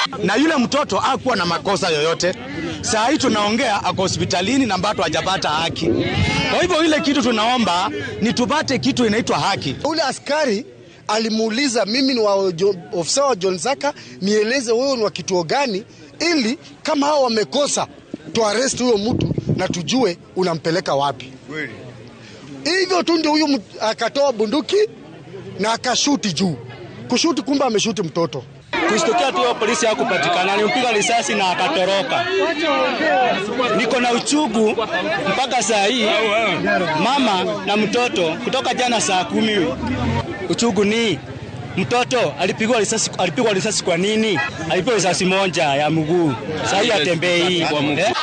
na yule mtoto hakuwa na makosa yoyote. Saa hii tunaongea ako hospitalini na bado hajapata haki. Kwa hivyo ile kitu tunaomba ni tupate kitu inaitwa haki. Ule askari alimuuliza mimi ni wa ofisa wa John Zaka, nieleze wewe ni wa kituo gani, ili kama hao wamekosa tuarest huyo mtu na tujue unampeleka wapi. Hivyo tu ndio huyu akatoa bunduki na akashuti juu, kushuti, kumbe ameshuti mtoto. Kushtukia tu polisi hakupatikana, alimpiga risasi na akatoroka. Niko na uchugu mpaka saa hii, mama na mtoto kutoka jana saa kumi. Uchugu ni mtoto alipigwa risasi, alipigwa risasi kwa nini? Alipigwa risasi moja ya mguu, saa hii atembei eh?